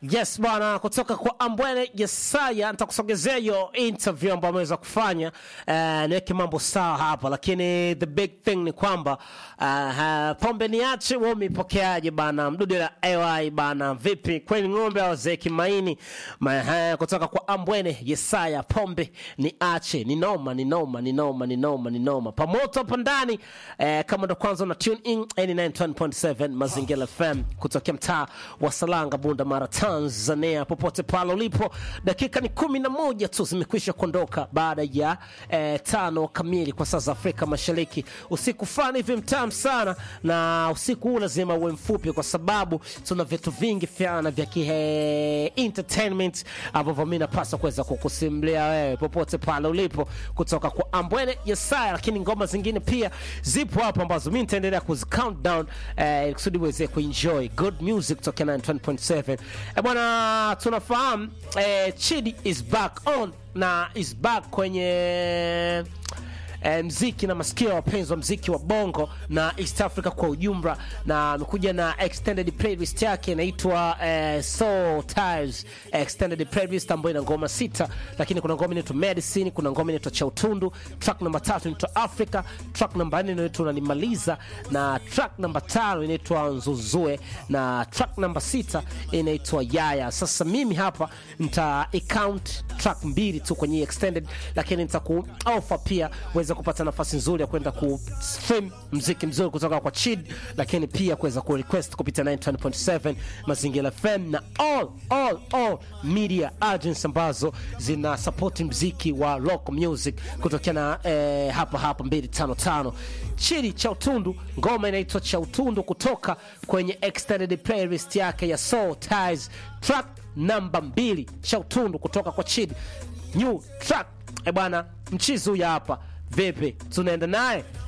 Yes bwana, kutoka kwa Ambwene Yesaya nitakusogezea hiyo interview ambayo ameweza kufanya. Uh, niweke mambo sawa hapa, lakini the big thing ni kwamba uh, pombe niache, wewe umepokeaje bana? Mdudu la AY bana, vipi kweli ng'ombe au zeki maini Ma, uh, kutoka kwa Ambwene Yesaya, pombe niache, ni noma, ni noma, ni noma, ni noma, ni noma, pamoto hapa ndani uh, kama ndo kwanza una tune in 89.7 Mazingira FM kutokea mtaa wa Salanga, Bunda Mara, Tanzania, popote pale ulipo. Dakika ni kumi na moja tu zimekwisha kuondoka baada ya eh, tano kamili kwa saa za Afrika Mashariki. Usiku fulani hivi mtamu sana, na usiku huu lazima uwe mfupi, kwa sababu tuna vitu vingi fyana vya kihe entertainment ambavyo mi napaswa kuweza kukusimulia wewe popote pale ulipo, kutoka kwa Ambwene Yesaya, lakini ngoma zingine pia zipo hapo ambazo mi nitaendelea kuzi count down eh, kusudi uweze kuenjoy good music kutoka 9.7 eh, bwana tunafahamu eh, Chidi is back on na is back kwenye eh, mziki na masikio ya wapenzi wa mziki wa bongo na East Africa kwa ujumla, na amekuja na extended playlist yake inaitwa eh, Soul Ties extended playlist ambayo ina ngoma sita, lakini kuna ngoma inaitwa Medicine, kuna ngoma inaitwa cha utundu, track namba tatu inaitwa Africa, track namba nne inaitwa Unanimaliza, na track namba tano inaitwa Nzuzue, na track namba sita inaitwa Yaya. Sasa mimi hapa nita account track mbili tu kwenye hii extended, lakini nitaku offer pia uweze kupata nafasi nzuri ya kwenda ku stream mziki mzuri kutoka kwa Chid, lakini pia kuweza ku request kupitia 91.7 Mazingira FM na all all all media agents ambazo zina support mziki wa rock music kutokea na eh, hapa hapa 255 Chidi cha utundu, ngoma inaitwa cha utundu kutoka kwenye extended playlist yake ya Soul Ties, track namba mbili cha utundu kutoka kwa Chidi, new track. E bwana, mchizi huyu hapa Vipi, tunaenda naye